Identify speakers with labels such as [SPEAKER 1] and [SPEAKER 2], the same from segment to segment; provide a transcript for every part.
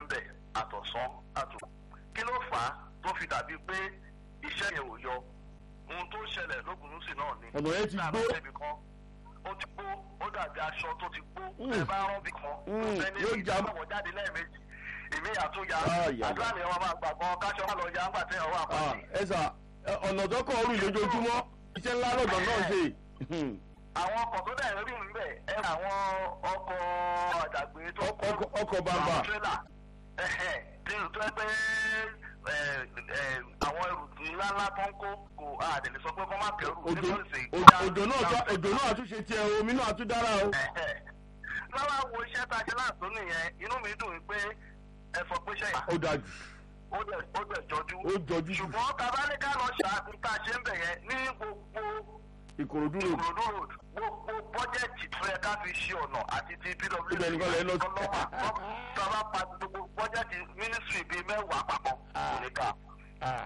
[SPEAKER 1] bẹ̀ àtọ̀sán àtò kí ló fà á tó fi dàbí pé iṣẹ́ yẹn ò yọ ohun tó ṣẹlẹ̀ lógúnúsì náà ni
[SPEAKER 2] ọ̀nà yẹn ti
[SPEAKER 1] Tá a
[SPEAKER 2] gbó
[SPEAKER 1] bá débi kan ó ti gbó ó dàbí aṣọ tó ti gbó
[SPEAKER 2] Mm.
[SPEAKER 1] ẹ bá rán bí kan
[SPEAKER 2] Mm,
[SPEAKER 1] ẹni
[SPEAKER 2] yóò
[SPEAKER 1] tí
[SPEAKER 2] já-
[SPEAKER 1] ìjọba wọ̀ jáde lẹ́ẹ̀mejì èmi àtúnyà
[SPEAKER 2] Ah, ìyá
[SPEAKER 1] àdúrà ni wọn máa gbàgbọ́ káṣọ má lọ ya ńgbà tẹ́ ọwọ́
[SPEAKER 2] Ah,
[SPEAKER 1] àpàtì.
[SPEAKER 2] ẹ sà ẹ, ọ̀nà tọkọ̀ ọ̀rùn lójoojúmọ́ iṣẹ́ ńlá lọ́dọ̀ náà ṣe
[SPEAKER 1] àwọn ọkọ̀ tó dẹ̀ rí ń bẹ̀ ẹ àwọn ọkọ̀ àdàgbé tó
[SPEAKER 2] Ọkọ̀- ọkọ̀- ọkọ̀ bàbà.
[SPEAKER 1] àwọn tírélà ẹ̀hẹ̀ tí o tó ẹ pé ẹ, ẹ, àwọn ẹrù ńláńlá tó ń kó kò àdèlè sọ pé kọ́ má kẹrù
[SPEAKER 2] òjò
[SPEAKER 1] nígbà tí
[SPEAKER 2] òjò- òjò náà tó- òjò náà àtúnṣe tiẹ̀ omi náà àtúndára o.
[SPEAKER 1] lọ́wọ́ wo iṣẹ́ tá a ṣe láàtó nìyẹn inú mi dùn pé ẹ sọ pé ṣẹ́yìn
[SPEAKER 2] ó dájú
[SPEAKER 1] ó dẹ̀ ó dẹ̀ jọjú
[SPEAKER 2] ó jọjú jù
[SPEAKER 1] ṣùgbọ́n tabalẹ́ká lọ ṣàkóso tá a ṣe ń bẹ̀ yẹn ní gbogbo
[SPEAKER 2] ìkòròdú road
[SPEAKER 1] ìkòròdú road gbogbo bọ́jẹ̀tì tó yẹ ká fi ṣe ọ̀nà àti ti pwc
[SPEAKER 2] Ibẹ̀ nìkan lẹ lọ sí.
[SPEAKER 1] ọlọ́wà tó a bá pa gbogbo bọ́jẹ̀tì mínísírì bíi mẹ́wàá papọ̀ nìkan
[SPEAKER 2] Ah.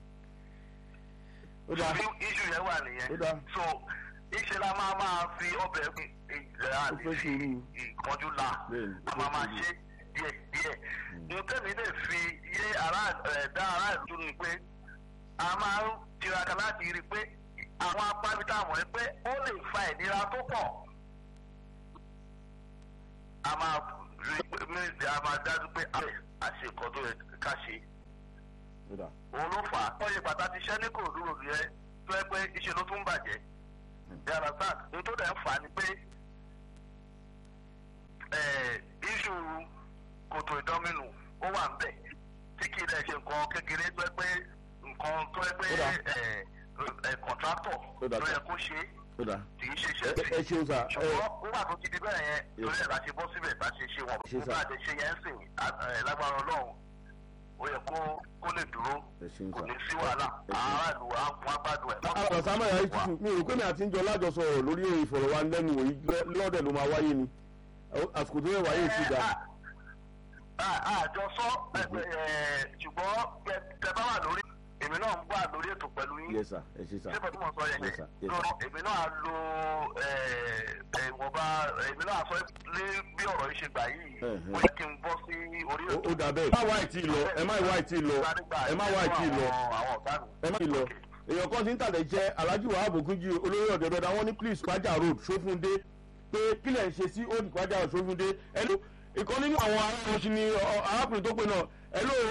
[SPEAKER 2] ó dáa
[SPEAKER 1] bí iṣu yẹn wà
[SPEAKER 2] Ó
[SPEAKER 1] nìyẹn
[SPEAKER 2] dáa.
[SPEAKER 1] so iṣẹ́ la máa máa fi ọbẹ̀ ìlẹ̀
[SPEAKER 2] Ó
[SPEAKER 1] àti
[SPEAKER 2] fẹ́
[SPEAKER 1] fi
[SPEAKER 2] sùúrù.
[SPEAKER 1] ìkọjú la
[SPEAKER 2] Bẹ́ẹ̀ni, ó
[SPEAKER 1] a
[SPEAKER 2] fẹ́
[SPEAKER 1] máa máa
[SPEAKER 2] sùúrù.
[SPEAKER 1] ṣe díẹ̀ díẹ̀ nítẹ̀mí lè fi yé ara ẹ̀ dá ara ìlú ni pé a máa ń tiraka láti rí i pé àwọn apábítà mọ̀ ẹ́ pé ó lè fa ìnira tó pọ̀ a máa rí i pé méjì a máa dájú pé a ṣe nǹkan tó yẹ ká ṣe
[SPEAKER 2] ó dáa
[SPEAKER 1] òun ló fà á. wọ́n yẹ pàtàkì iṣẹ́ ní kò dúró yẹ tó ẹ pé iṣẹ́ ló tún bàjẹ́. yàrá sáà ní tó dẹ̀ ń fà á ni pé iṣu kòtò ìdánmínú ó wà ń bẹ̀ tí kì í dẹ̀ ṣe nǹkan kékeré tó ẹ pé nǹkan tó ẹ pé
[SPEAKER 2] Ó dáa.
[SPEAKER 1] kọ̀ntrátọ̀
[SPEAKER 2] Ó dáa,
[SPEAKER 1] ló yẹ
[SPEAKER 2] sir.
[SPEAKER 1] kó ṣe é
[SPEAKER 2] ó dáa
[SPEAKER 1] kì í ṣe
[SPEAKER 2] ẹ
[SPEAKER 1] iṣẹ́
[SPEAKER 2] ẹ ṣeun sà ẹ
[SPEAKER 1] ṣùgbọ́n nígbà tó ti di bẹ́ẹ̀ yẹn
[SPEAKER 2] Yes.
[SPEAKER 1] lórí ẹ̀ bá ṣe bọ́ síbẹ̀ bá ṣe ṣe wọn
[SPEAKER 2] Ṣe sà.
[SPEAKER 1] nígbà tí ṣe yẹn ń sìn á- ẹ̀, lágbára ọlọ́run ó yẹ kó kó lè dúró
[SPEAKER 2] ẹ ṣeun
[SPEAKER 1] kò
[SPEAKER 2] sà.
[SPEAKER 1] ní sí wàhálà
[SPEAKER 2] Ẹ ṣeun.
[SPEAKER 1] aráàlú wa wọn gbádùn ẹ.
[SPEAKER 2] àwọn sámà yàrá ìtutù mi ò pé mi àti ń jọ lájọsọ ọ̀rọ̀ lórí ìfọ̀rọ̀wánilẹ́nuwò yìí lọ́- lọ́dẹ̀ ló máa wáyé ni àsìkò tó yẹ wáyé sí ga
[SPEAKER 1] àjọsọ ṣùgbọ́n tẹ bá wà lórí èmi náà ń wà lórí ètò pẹ̀lú yín
[SPEAKER 2] yes sir ẹ ṣe sà
[SPEAKER 1] ṣé bẹ́ẹ̀ tí mo sọ yẹn
[SPEAKER 2] Yes, sir. Yes,
[SPEAKER 1] lọ èmi náà lo ìwọ̀nba èmi náà sọ lé bí ọ̀rọ̀ yìí ṣe gbà yìí
[SPEAKER 2] Mhm.
[SPEAKER 1] ó yẹ kí n bọ́ sí orí
[SPEAKER 2] Ó-
[SPEAKER 1] ètò.
[SPEAKER 2] ó dà bẹ́ẹ̀ ẹ má wá ìtì lọ ẹ má wá ìtì lọ ẹ má wá ìtì lọ
[SPEAKER 1] àwọn ọ̀gá mi.
[SPEAKER 2] ẹ má ìtì lọ èèyàn kan ti ń tàlẹ̀ jẹ́ alhaji wahab ogunji olórí ọ̀dẹ̀ bẹ́ẹ̀ wọ́n ní please kwaja road sófúndé pé kílẹ̀ ń ṣe sí old kwaja road sófúndé ẹ ló ìkan nínú àwọn aráàlú ni ọ- arákùnrin tó pé náà ẹ ló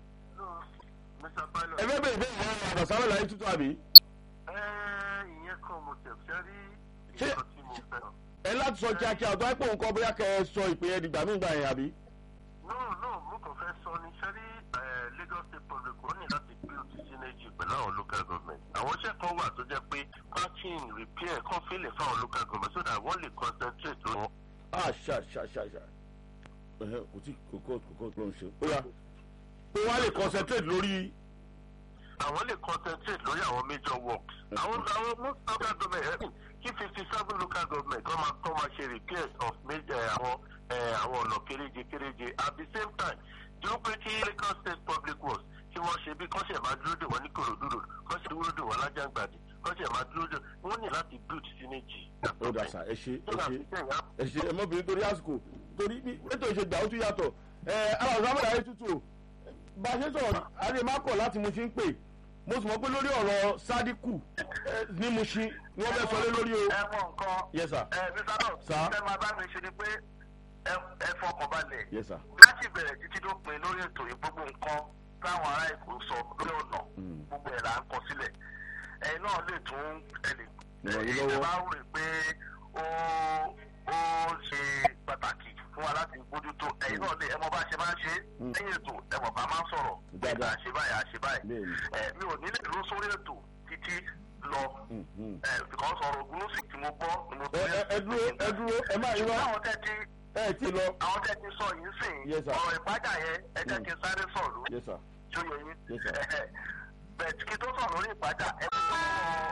[SPEAKER 1] Mr. Pilot.
[SPEAKER 2] ẹ fẹ́ bẹ̀rẹ̀ bẹ́ẹ̀ wọ́n àgbà sáwẹ́ láyé tútù àbí
[SPEAKER 1] ẹ ìyẹn kan mo tẹ̀ fẹ́ rí
[SPEAKER 2] Ṣé-
[SPEAKER 1] nǹkan tí mo fẹ́.
[SPEAKER 2] ẹ láti sọ kíákíá ọ̀dọ́ àìpọ̀ nǹkan bóyá kẹ́ ẹ sọ ìpè ẹ dìgbà míì gbà yẹn àbí.
[SPEAKER 1] no no mo kàn fẹ́ sọ ní sẹ́rí Lagos State Public wọ́n ní láti build synergy pẹ̀lú àwọn local government. àwọn iṣẹ́ kan wà tó jẹ́ pé parking repair kan fílẹ̀ fáwọn local government so that wọ́n lè concentrate lọ́wọ́.
[SPEAKER 2] ah ṣá ṣá ṣá ṣá ẹhẹ kò tí kò kọ́ kò kọ́ ló ń ṣe. ó yà pé wọ́n á lè concentrate lórí.
[SPEAKER 1] àwọn lè concentrate lórí àwọn major works. àwọn àwọn most local government ẹ̀ kí fifty seven local government kọ́ máa kọ́ máa ṣe repairs of major eh, àwọn eh, àwọn ọ̀nà kéréje kéréje at the same time dúró pé kí Lagos State Public Works kí wọ́n ṣe bí kọ́sẹ̀ máa dúró dè wọ́n ní Kòròdú road kọ́sẹ̀ dúró dè wọ́n lájàngbàdì kọ́sẹ̀ máa dúró dè wọ́n ní láti build synergy.
[SPEAKER 2] ó dà sá ẹ ṣe
[SPEAKER 1] So
[SPEAKER 2] ẹ
[SPEAKER 1] that
[SPEAKER 2] ṣe
[SPEAKER 1] we can have
[SPEAKER 2] ẹ ṣe ẹ mọ́bìnrin torí àsìkò torí bí ètò ìṣègbà ó tún yàtọ̀ ẹ ara ọ̀sán àmọ́dá yẹn tútù o bá a ṣe sọ̀rọ̀ adé má kọ̀ láti mo ṣe ń pè mo sì mọ̀ pé lórí ọ̀rọ̀ sádíkù ẹ, ní mo ṣe ni wọ́n fẹ́ sọ lé lórí o.
[SPEAKER 1] ẹ mọ nǹkan
[SPEAKER 2] yes sir
[SPEAKER 1] ẹ mr náà
[SPEAKER 2] Sir.
[SPEAKER 1] ṣe máa bá mi ṣe ni pé ẹ ẹ fọkàn balẹ̀
[SPEAKER 2] yes sir
[SPEAKER 1] láti bẹ̀rẹ̀ títí tó pin lórí ètò yìí gbogbo nǹkan táwọn ará èkó sọ lórí ọ̀nà
[SPEAKER 2] Mm.
[SPEAKER 1] gbogbo ẹ̀ là ń kọ sílẹ̀ ẹ̀yin náà lè tún ẹ̀lì
[SPEAKER 2] Ràn yín
[SPEAKER 1] ẹ̀yin
[SPEAKER 2] lọ́wọ́.
[SPEAKER 1] bá rò pé ó ó ṣe pàtàkì fún wa láti bójútó ẹ̀yin náà lè ẹ mọ bá ṣe máa ń ṣe
[SPEAKER 2] Mm.
[SPEAKER 1] lẹ́yìn ètò ẹ mọ̀ bá máa ń sọ̀rọ̀
[SPEAKER 2] Dáadáa.
[SPEAKER 1] àṣe báyìí àṣe báyìí
[SPEAKER 2] bẹ́ẹ̀ ni
[SPEAKER 1] ẹ mi ò nílẹ̀ dúró sórí ètò títí lọ
[SPEAKER 2] Mm, mm.
[SPEAKER 1] ẹ because ọ̀rọ̀ ògùn ló sì tí mo gbọ́ ni mo
[SPEAKER 2] ẹ ẹ- ẹ dúró ẹ dúró ẹ má irọ́
[SPEAKER 1] ṣùgbọ́n àwọn tẹ́ ti
[SPEAKER 2] ẹ ti lọ
[SPEAKER 1] àwọn tẹ́ ti sọ yìí sìn
[SPEAKER 2] Yes, sir.
[SPEAKER 1] ọ̀rọ̀ ìpájà yẹn ẹ jẹ́ kí n sáré sọ̀rọ̀ lórí
[SPEAKER 2] yes sir
[SPEAKER 1] tí ó yẹ yín
[SPEAKER 2] Yes, sir.
[SPEAKER 1] bẹ̀t kí tó sọ̀rọ̀ lórí ìpájà ẹ ti tó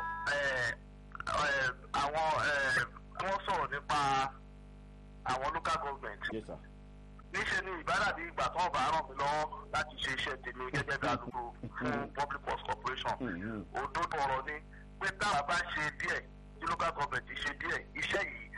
[SPEAKER 1] àwọn wọ́n sọ̀rọ̀ nípa àwọn local government
[SPEAKER 2] yes sir
[SPEAKER 1] níṣẹ́ ni ìbáradì ìgbà tó ọba ràn mí lọ́wọ́ láti ṣe iṣẹ́ tèmi gẹ́gẹ́ bí alukoro fún public works corporation
[SPEAKER 2] Mm, mm.
[SPEAKER 1] òdodo ọ̀rọ̀ ni pé táwa bá ṣe díẹ̀ tí local government ṣe díẹ̀ iṣẹ́ yìí